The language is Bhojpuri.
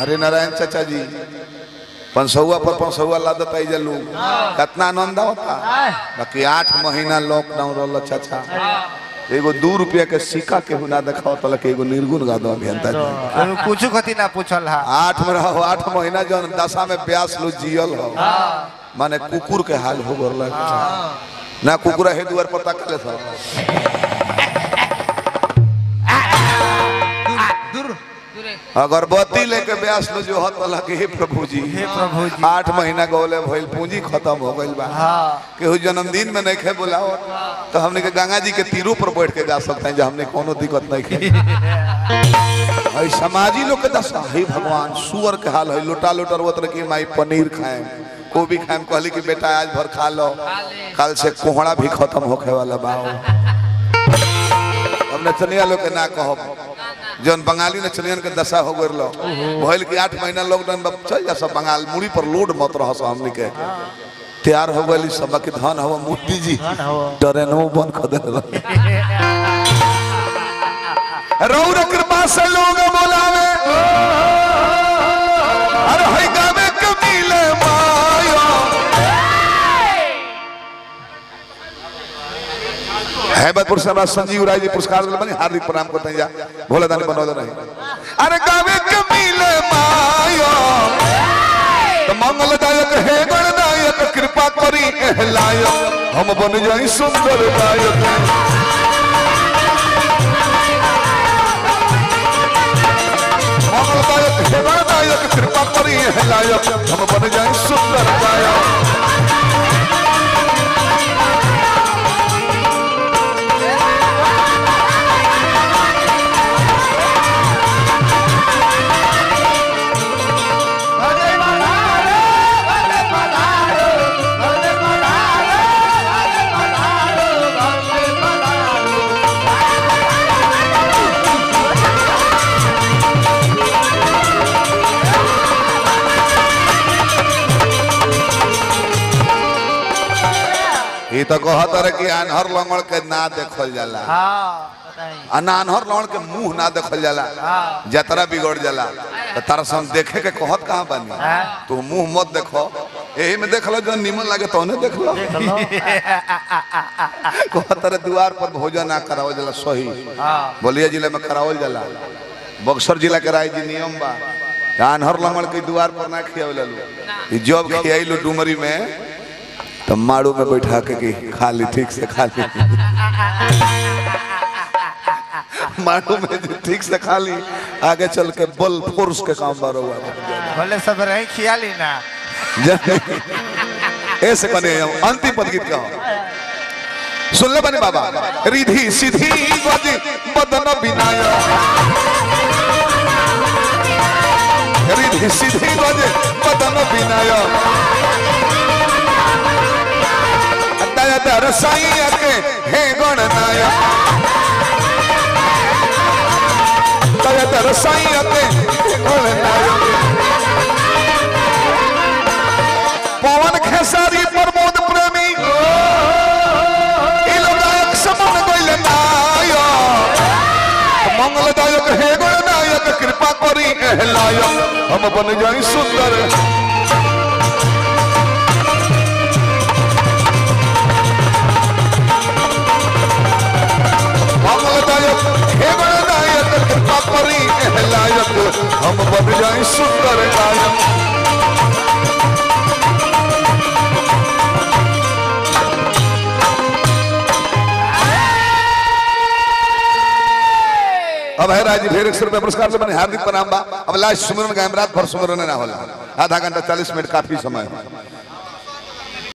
हरे नारायण चाचा जी पंसौआ पर पंसौआ लादत आई जलू कितना आनंद होता बाकी आठ महीना लॉकडाउन रहल चाचा एगो दू रुपया के सिक्का के ना देखाओ तल के एगो निर्गुण गा दो अभियंता जी कुछ कथी ना पूछल हा आठ में रहो आठ महीना जौन दशा में ब्यास लो जियल हो माने कुकुर के हाल हो गरल ना कुकुर है दुआर पर तकले था दूर अगरबत्ती लेके ब्यास लो जो हत लगे हे प्रभु जी हे प्रभु जी आठ महीना गौले भइल पूंजी खत्म हो गइल बा हाँ केहू जन्मदिन में नहीं खे बुलाओ तो हमने के गंगा जी के तीरों पर बैठ के गा सकते हैं जो हमने कोनो दिक्कत नहीं खे हई समाजी लोग के दशा हे भगवान सुअर के हाल है लोटा लोटा रोत रखी माई पनीर खाएं गोभी खाएं कहली कि बेटा आज भर खा लो कल से कोहड़ा भी खत्म होखे वाला बा हमने चनिया लोग के ना कहो जौन बंगाली ने चलियन के दशा हो गइल भइल कि आठ महीना लॉकडाउन में चल जा सब बंगाल मुड़ी पर लोड मत रह सब हमनी के तैयार हो गइल सब के धन हवा मोदी जी ट्रेनों बंद कर देल रौर कृपा से लोग बोलावे अरे हई गावे के मिले माया हैबतपुर से हमारा संजीव राय जी पुरस्कार दिले बनी हार्दिक प्रणाम करते हैं जा भोला दानी बनवा रहे अरे गावे के मिले माया तो मंगलदायक हे गणनायक कृपा करी एह लायक हम बन जाई सुंदर गायक मंगलदायक हे गणनायक कृपा करी एह लायक हम बन जाई सुंदर गायक ये तो कहत रहे कि अनहर लंगड़ के ना देखल जाला हाँ बताई आ ना अनहर लंगड़ के मुंह ना देखल जाला जतरा बिगड़ जाला तो तारा से हम देखे के कहत कहाँ बानी तू मुंह मत देखो यही में देख लो जो निमन लागे तो देख लो कहत रहे द्वार पर भोजन ना करावल जाला सही बलिया जिले में करावल जाला बक्सर जिला के राय जी नियम बा अनहर लंगड़ के द्वार पर ना खियावल लो जब खियाइलो डुमरी में तो माड़ू में बैठा के कि खा ली ठीक से खा ली माड़ू में जो ठीक से खा ली आगे चल के बल फोर्स के काम बारो हुआ भले सब रही खियाली ना ऐसे बने अंतिम पद गीत का सुन ले बने बाबा रिधि सिद्धि गज बदन विनाय रिधि सिद्धि गज बदन विनाय दया दर साईं के हे गणनाय दया दर साईं के हे गणनाय पवन खेसारी प्रमोद प्रेमी ई लोग गायक समन गइल नाय मंगलदायक हे गणनायक कृपा करी एह लायक हम बन जाई सुंदर मंगलदायक हे गणनायक कृपा करी एह लायक हम बन जाई सुंदर गायक अब है राजी ढेर एक सौ रुपया पुरस्कार से बने हार्दिक प्रणाम बा अब लास्ट सुमरन गायम रात भर सुमरन ना होला आधा घंटा चालीस मिनट काफी समय है